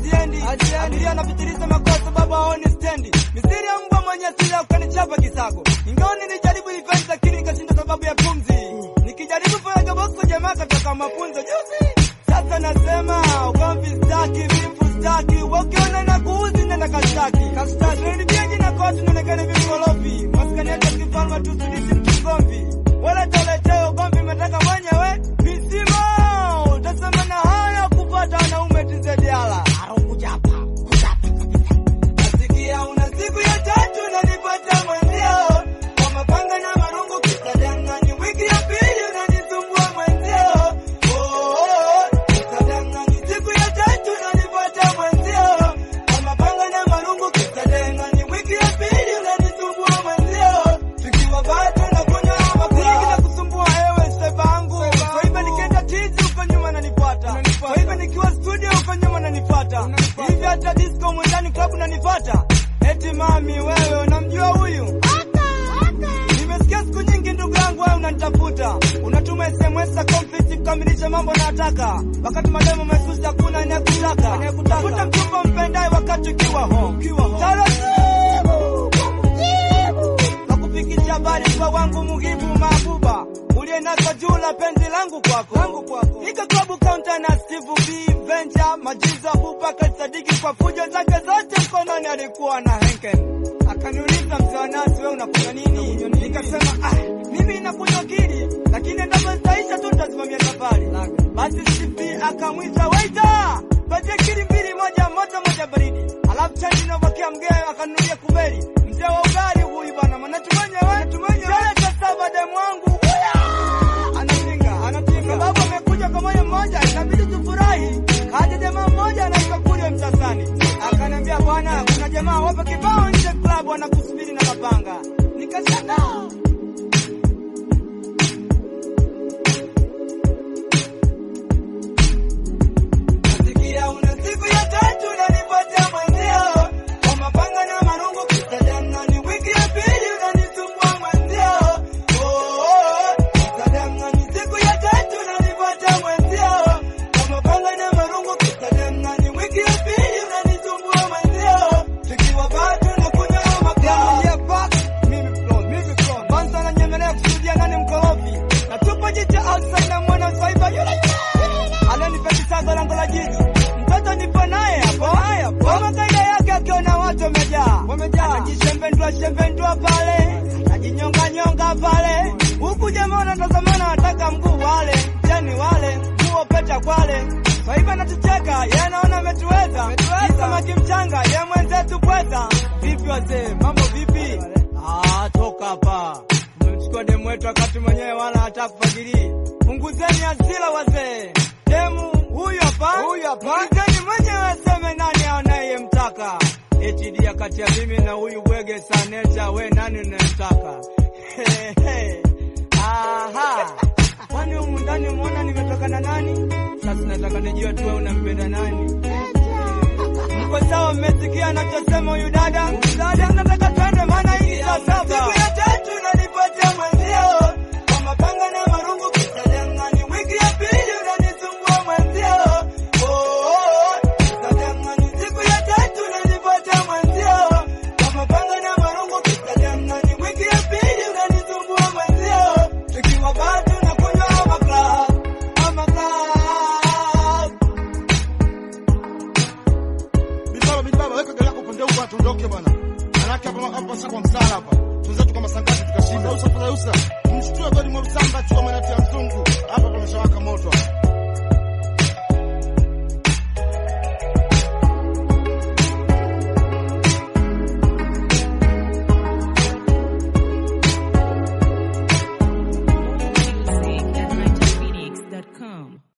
haziendi. Abiria anapitiliza makosa, baba haoni stendi. Misiri ya mbwa mwenye asili ya ukanichapa kisago. Ingawa nilijaribu event lakini nikashinda sababu ya pumzi. Nikijaribu faraga box jamaa katoka mafunzo juzi. Sasa nasema ugomvi staki, vifu staki, wakiona na kuuzi nenda kastaki. Kastaki. Nilibia jina kwa watu nionekane vikorofi. Maskani yetu kifalma tu sisi mkigomvi. Wala toletee ugomvi metaka mwenyewe. Visima, utasema na haya kupata wanaume tizediala. Nasikia una siku ya tatu unanipata mwenzio. Kwa mapanga na marungu kisadangani. Wiki ya pili unanisumbua mwenzio. Oh, oh, oh. Kisadangani. Siku ya tatu unanipata mwenzio. Kwa mapanga na marungu kisadangani. Wiki ya pili unanisumbua mwenzio. Tukiwa bado nakunywa makunywa na kusumbua ewe sevangu. Kwa hivyo nikienda tizi uko nyuma nanifuata. Kwa hivyo nikiwa studio uko nyuma nanifuata. Hivi hata disco mwendani club nanifuata. Eti mami wewe unamjua huyu? Nimesikia siku nyingi ndugu yangu wewe unanitafuta. Unatuma SMS za conflict kukamilisha mambo nataka. Wakati mademo mesusi hakuna anayekutaka. Tafuta mchumba mpendaye wakati ukiwa home. Taratibu. Nakufikisha habari kwa wangu muhibu mabuba. Ulienasa juu la penzi langu kwako. Langu kwako. Nika klabu counter na Steve B Venture majiza Abubakar Sadiki kwa fujo zake zote mkononi alikuwa na Henken. Akaniuliza mzee wa nasi wewe unakunywa nini? Nikasema ah, mimi nakunywa kili, lakini endapo zitaisha tu nitasimamia safari. Basi Steve akamwita waiter, patie kili mbili, moja moto moja baridi. Alafu chani inavokea mgee akanunulia kubeli. Mzee wa ugali huyu bwana, maana tumenyewe tumenyewe. Sasa sasa demu wangu huya anapinga anapinga, sababu amekuja kwa moyo mmoja, inabidi tufurahi. Kaja jamaa mmoja anaitwa kule Msasani, akaniambia bwana, kuna jamaa wapo kibao nje club wanakusubiri na mapanga. Nikasema nasikia una siku ya tatu unanipatia mwenzio kwa mapanga na marungu kisadangani. Wiki ya pili unanisumbua mwenzio. Oh, oh, oh, kisadangani. Siku ya tatu unanipatia mwenzio kwa mapanga na marungu kisadangani. Wiki ya pili unanisumbua mwenzio. Tukiwa bado nakunywa makaa. Yeah, back. Mimi flow, mimi flow. Kwanza nanyemelea kusudia nani mkorofi. Na tupo jicha outside na mwana swaiba yule yule. Ananipeti sago lango la jiji. Mtoto nipo naye hapo. Kama kaida yake akiona watu wamejaa. Wamejaa. Anajishembendua shembendua pale. Anajinyonga nyonga pale. Huku jamaa wanatazamana wataka mguu wale. Jani wale. Nguo peta kwale. Kwa hivyo anatucheka, yeye anaona ametuweza. Ni samaki mchanga, yeye mwenzetu pweza. Vipi wazee, mambo vipi? Ah, toka hapa. Tumemchukua demu wetu wakati mwenyewe wala hata kufadhili. Punguzeni hasira wazee. Demu huyu hapa. Huyu hapa. Punguzeni mwenyewe aseme nani anayemtaka. Eti dia kati ya mimi na huyu bwege saneta, we nani unayemtaka? He, he. Aha. Kwani humu ndani umeona nimetoka na nani? Sasa nataka nijue tu wewe unampenda nani? Mko sawa, mmesikia anachosema huyu dada? Dada, nataka twende, maana hii ni saa saba. Siku ya tatu unanipatia mwenzio kwa mapanga na marungu kisadangani. Wiki ya pili unanisumbua mwenzio. Oh, oh, oh, kisadangani. Siku ya tatu unanipatia mwenzio kwa mapanga na marungu kisadangani. Wiki ya pili unanisumbua mwenzio. Tukiwa bado nakunywa ama club, ama club. Bibaba, bibaba, weka gari yako upande huko tuondoke bwana. Manake hapa hapa sasa kwa msala hapa. Tunaweza kama sangati tukashinda. Usa fadha usa. Mshtue gari mwa msamba chukua manati ya mzungu. Hapa pameshawaka moto.